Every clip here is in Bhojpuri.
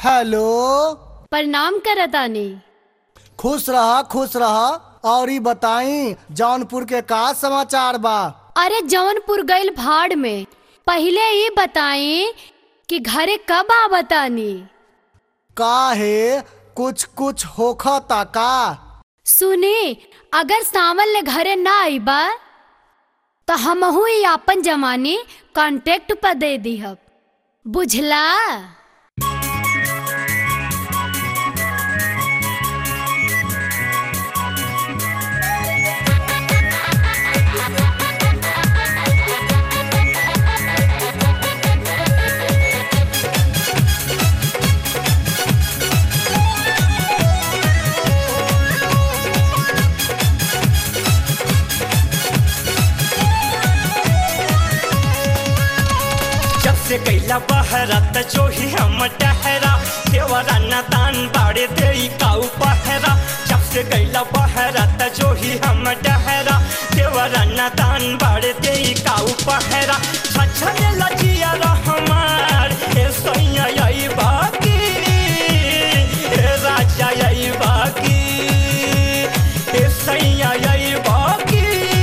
हेलो प्रणाम करतानी खुश रहा खुश रहा और ई बताई जौनपुर के का समाचार बा अरे जौनपुर गइल भाड़ में पहिले ये बताई कि घरे कब आवतानी का है कुछ कुछ होखता का सुनी अगर सावन ले घरे ना आईबा तो हमहू ही आपन जमानी कांटेक्ट पर दे दीहब बुझला जब से कैला बहरा त जो ही हम टहरा देवरा न दान बाड़े दे काऊ पहरा जब से कैला बहरा त जो ही हम टहरा देवरा न दान बाड़े दे काऊ पहरा छछने लजिया रहमार ए सैया यही बाकी ए राजा यही बाकी ए सैया यही बाकी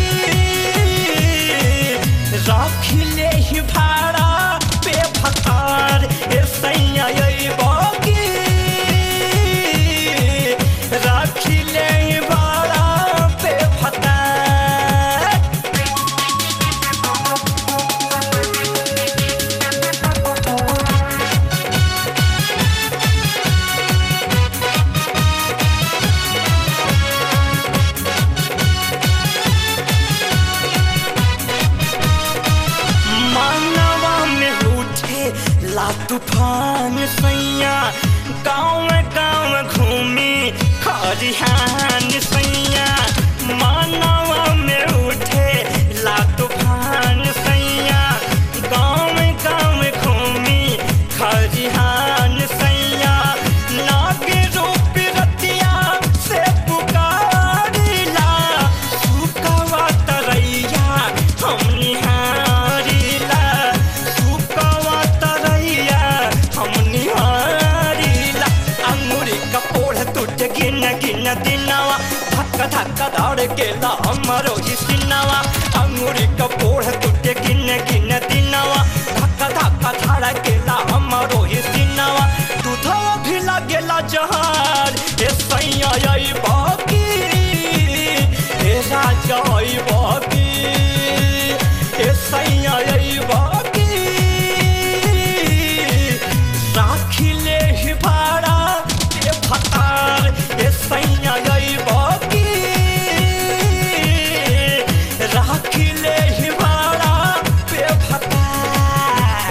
राखिले ही भाड़ा पे फकार ए सैया यही बाकी राखिले ही भाड़ा पे फकार मानवा में उठे ला तूफान सैया गाँव गाँव घूमी खरिहान सैया मानवा में उठे ला तूफान सैया गाँव गाँव घूमी खरिहान सैया नागे रूप रतिया से पुकारिला सुकवा तरैया हम निहारिला सुकवा तरैया हम निहारिला अंगुरी का पोढ़ टूट गिन गिन दिनवा धक्का धक्का दौड़ गेला हमरो ही सिनवा अंगुरी का पोढ़ टूट गिन गिन दिनवा धक्का धक्का धाड़ गेला हमरो ही सिनवा दूधवा भी लागेला जहार ए सैया यही बाकी ए राजा यही बाकी ए सैया यही बाकी राखिले ही भाड़ा ए फतार ए सैया यही बाकी राखिले ही भाड़ा पे फतार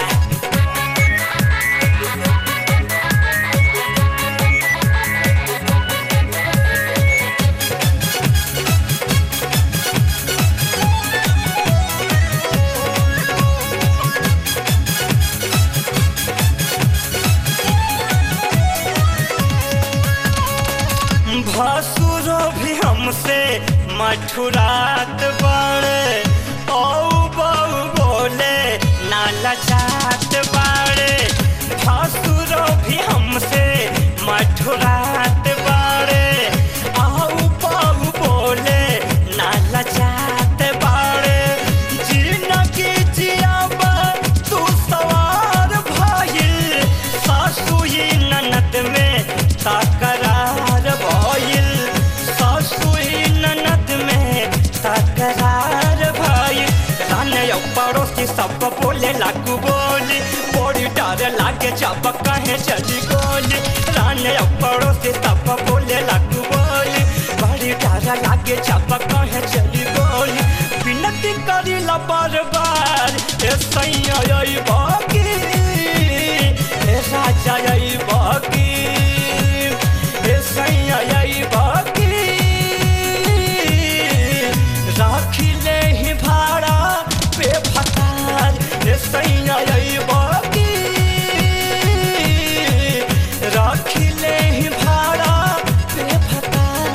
भसुरो भी हमसे मठुरात बाड़े औ बऊ बोले नाला जात बाड़े भसुरो भी हमसे मठुरात बाड़े औ बऊ बोले नाला जात बाड़े जिनगी जियाबा तू सवार भइल सासु ही ननद में तकरार भइल सासु ही ननद में तकरार भइल राने पड़ोसी सब बोले लागू बोली बड़ी डर लागे जब कहे चली गोली राने पड़ोसी सब बोले लागू बोली बड़ी डर लागे जब कहे चली गोली विनती करी ला बार बार ए सैया यही बाकी ए राजा यही बाकी ए सैया यही बाकी राखिले ही भाड़ा पे फतार ए सैया यही बाकी राखिले ही भाड़ा पे फतार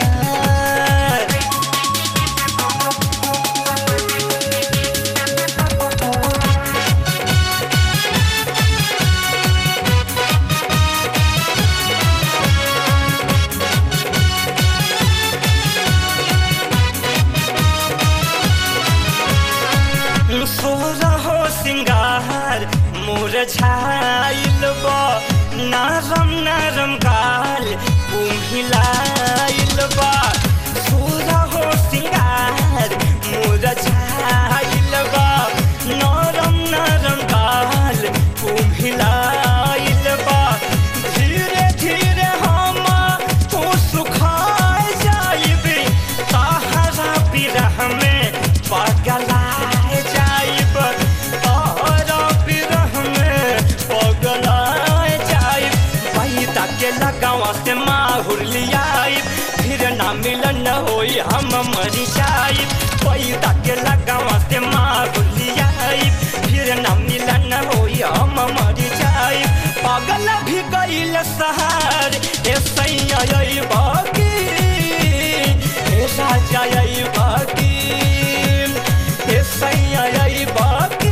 मुरझाइल बा नरम नरम गाल कुम्हिलाइल बा सूरा हो सिंगार मुरझाइल बा नरम नरम गाल कुम्हिलाइल बा धीरे धीरे हम तो सुखाए जाइबे ताहरा बिरह में पगलाए जाइब ताहरा बिरह में पगलाए जाइब पैदा के लगावा से माहुर लियाइब फिर ना मिलन होई हम मर जाइब पैदा के लगावा से माहुर लियाइब फिर ना मिलन होई हम मर जाइब पागल भी गईल सहार ए सैया यही बाकी ए राजा यही बाकी ए सैया यही बाकी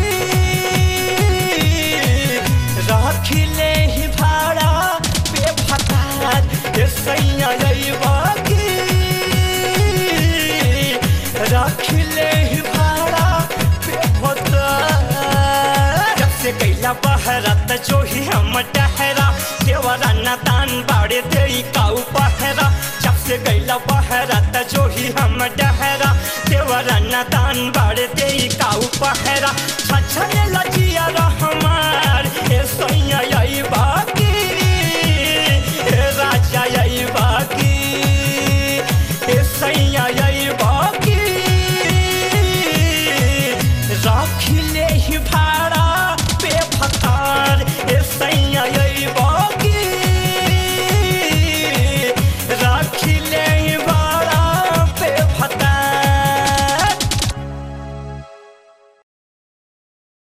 रखिले ही भाड़ा पे फकार ए सैया यही बाकी रखिले ही भाड़ा पे फकार जब से कैला बहरा त जो ही हम टहरा देवरा न दान बाड़े दे काऊ पहरा जब से कैला बहरा त जो ही हम टहरा देवरा न दान बाड़े दे काऊ पहरा छछने लजिया हमार ए सैया